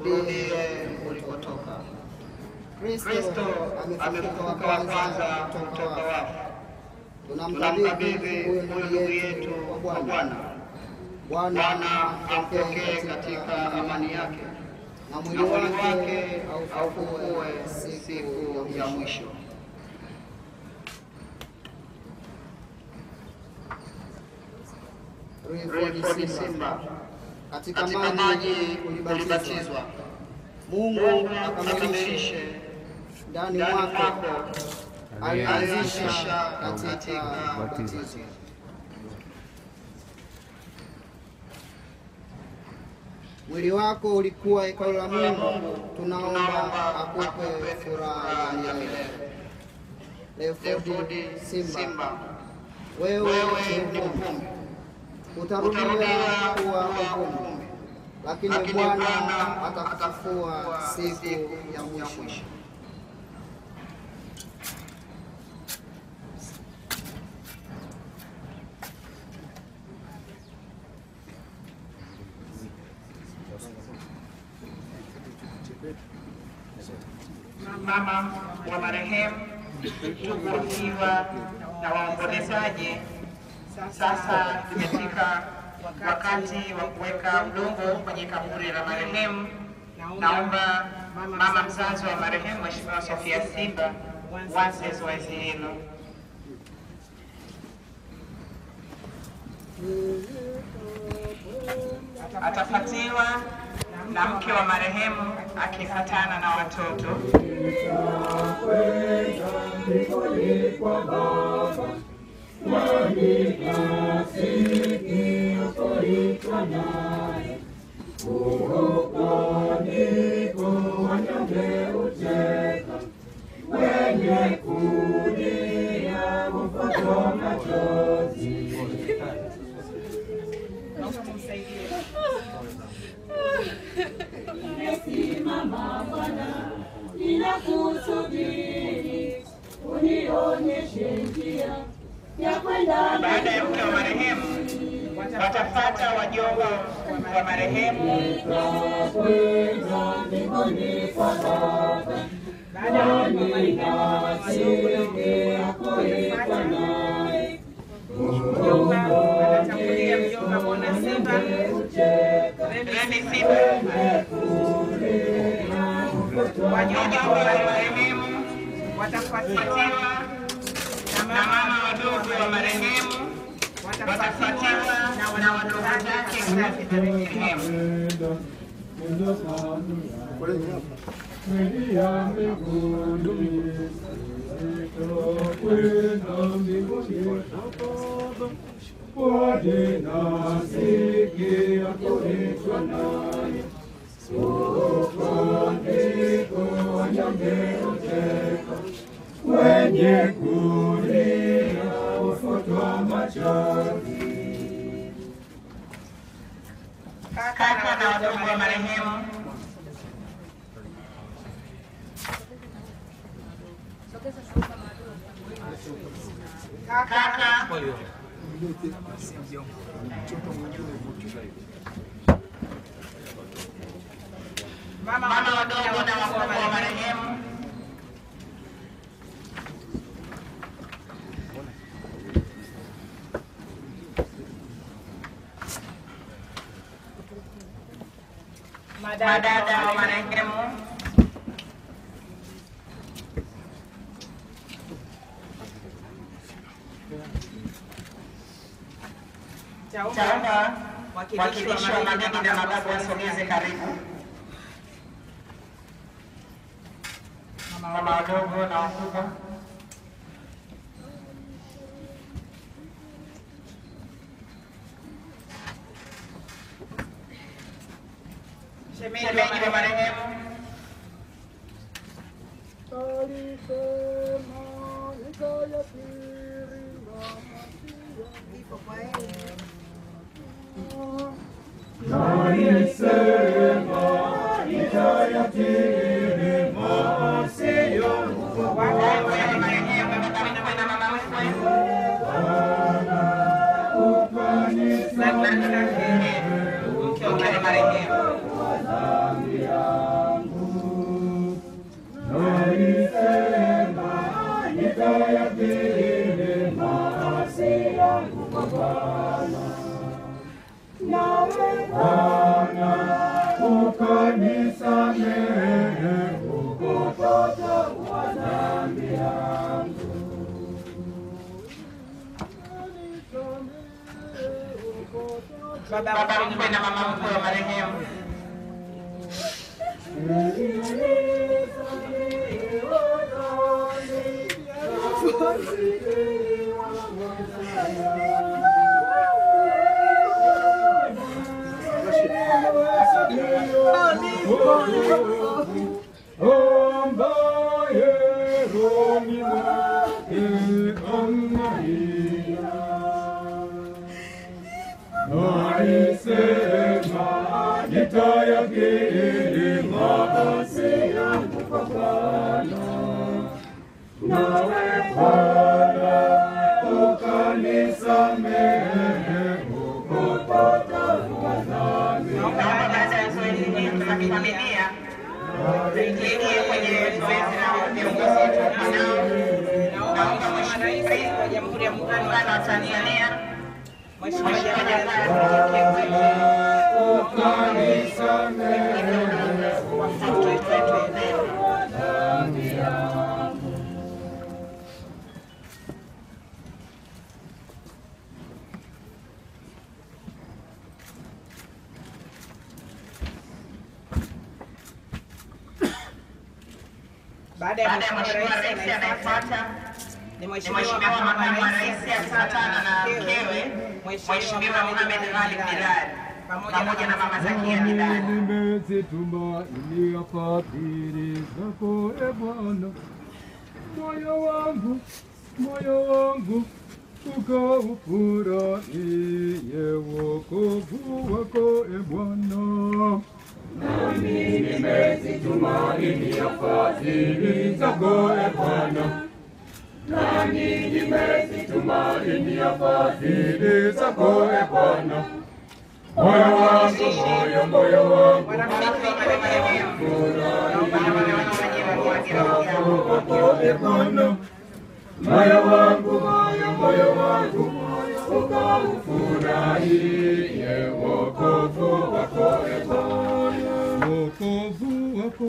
urudie ulikotoka. Kristo amefufuka wa kwanza kutoka wafu. Tunamkabidhi huyu ndugu yetu kwa Bwana. Bwana ampokee katika amani yake na mwili wake aufufue siku ya mwisho. Rayford Simba, katika maji ulibatizwa, Mungu akamilishe ndani mwako alianzisha katika ubatizo. Mwili wako ulikuwa hekalu la Mungu, tunaomba akupe furaha ya milele. Rayford Simba, wewe ni uvumbi, utarudia kuwa uvumbi, lakini Bwana atakufufua siku ya mwisho. mama wa marehemu, ndugu wafiwa na waombolezaji, sasa imefika wakati wa kuweka udongo kwenye kaburi la marehemu. Naomba mama mzazi wa marehemu Mheshimiwa Sofia Simba waze zoezi hilo. Atafuatiwa na mke wa marehemu akifuatana na watoto. Nimesimama Bwana, ninakusubiri, unionyeshe njia ya kwenda Baada ya mke wa marehemu watafata wajomba wa marehemu. kwenda mbinguni kwa Baba. Baada ya mke wa marehemu watafuata naye. Mjomba anatangulia mjomba Mwana Simba, Remi Simba, wajomba wa marehemu watafuatiwa na mama wadogo wa marehemu watafuatiwa na wadogo zake kazi za marehemu. Wenye kulia ufutwa machozi, Kaka na wadogo wa marehemu kaka mama wadogo na wakubwa wa marehemu madada wa marehemu Taomba wakilishi wa mabibi na mababu wasogeze karibu. Mama wadogo na wakubwa. Shemeji wa marehemu. alisema itayatiri maasiyo Wadogo ya marehemu wamekabidhiwa na mama mkwe. ufanisi Mke wa marehemu. nitayakiri maasi yangu kwa Bwana. nawe Bwana ukanisamehe ukotoka wa dhambi yangu baba mkwe na mama mkwe wa marehemu ambaye rohoni mwake analia. Alisema nitayakiri maasi yangu kwa Bwana, nawe Bwana ukanisamehe upotovu wa dhambi. naomba baada ya zoezi hili la kifamilia tuingie kwenye zoezi la viongozi wetu wanao naomba mheshimiwa rais wa jamhuri ya muungano wa tanzania mheshimiwa jakaya kikwete watoto wetu eneo baada ya Baada ya mheshimiwa Mheshimiwa rais Rais anayefuata anayefuata ni ni mheshimiwa Mheshimiwa makamu Makamu wa wa rais Rais akifuatana na mkewe Mheshimiwa Mohamed Ali Bilal pamoja na Mama Zakia Bilal. Nimezitumaini fadhili zako e Bwana, moyo wangu, moyo wangu ukaufurahie wokovu wako e Bwana. Nami nimezitumaini fadhili zako e Bwana, nami nimezitumaini fadhili zako e Bwana. Moyo wangu, moyo, moyo wangu marafiki wa marehemu naomba na wale wanaoajiriwa kuwagira wako e Bwana. Moyo wangu, moyo, moyo wangu ukaufurahie wokovu wako e Bwana.